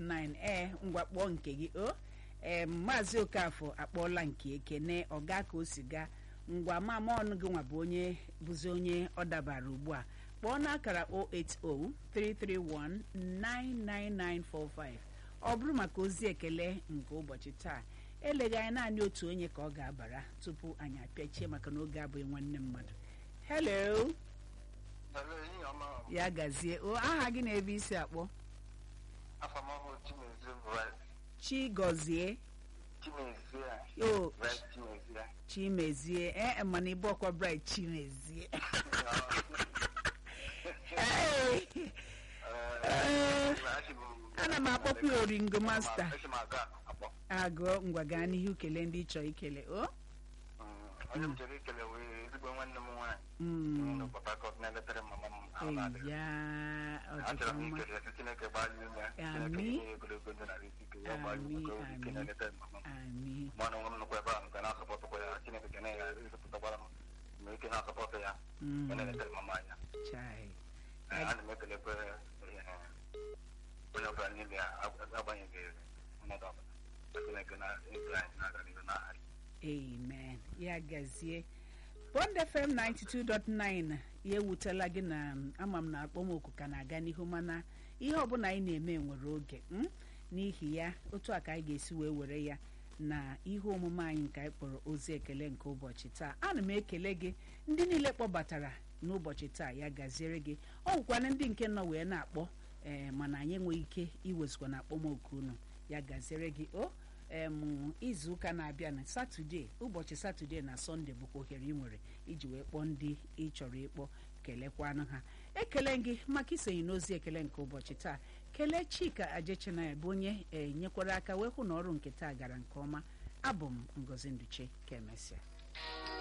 92.9 ee ngwa kpọọ nke gị o ee maazị okafọ akpọọla nke ekene ọga ka o si gaa ngwa mama ọnụ gị nwa bụ onye bụzi onye ọ dabara ugbu a kpọọ n'akara 08033199945 ọ bụrụ maka ozi ekele nke ụbọchị taa eleghị anya naanị otu onye ka ọ ga-abara tupu anyị apịachie maka na oge abụghị nwanne mmadụ hello Hello, enyi ọma m. ya gazie o aha gị na-ebe isi akpọ Afọ m bụ Chimezie Bright. chigozie Chimezie. o Bright Chimezie. chimezie ee mana ịbụ ọkwa bright chimezie Hey! Eh, ana m akpọkwa ya oringo masta Esi m aga akpọ. agụọ ngwa gaa n'ihu kele ndị ị chọrọ ikele o Mm, Onye m chere ikele wee ezigbo nwanne m nwaanyị. Mm, Nọ Port Harcourt na-eletere mama m ahụ na-adịghị. eya ọ dịkwa Achọrọ m mma ikele ya, Chineke gbaa ya ume. Chineke Amị. nye ya ogologo ndụ na ahụ ike. Ya gbaa ya ume ka o nwee ike Amị, na-eleta mama m. ami Mụ na onwe m nọkwa ebe ahụ nke na-asọpọtụkwa ya. Chineke ga na-ya ezipụtakwara m. Ma ike na-asọpọtụ ya. Mm, Ọ na-eletere mama anya. chai Eh, ana m ekelekwa eh, onye ọbụla n'ime ya ag- agbanyeghị mmadụ ọbụla Chineke na ezi anyị na-aga n'ihu n'aha ya. amen ya gazie bond fm 92.9 ya ewutela gị na m, ama m na akpọmoku ka na-aga n'ihu mana ihe ọbụla anyị na-eme nwere oge m n'ihi ya otu a ka anyị ga-esi wee were ya na ihe omume anyị nke anyị kpọrọ ozi ekele nke ụbọchị taa ana m ekele gị ndị niile kpọbatara n'ụbọchị taa ya gaziere gị ọ nwekwana ndị nke nọ wee na-akpọ ee mana anyị enweghị ike iwezụkwa na akpọmoku unu ya gaziere gị o em izu ụka na-abịa na satọde ụbọchị satọde na sọnde bụkwa ohere ị nwere iji wee kpọọ ndị ị chọrọ ịkpọ kelekwanụ ha ekele gị maka isonye n'ozi ekele nke ụbọchị taa kelee chika ajechinaya bụ onye e nyekwara aka wee hụ na ọrụ nke taa gara nke ọma abụ m ngozi nduche ka emesịa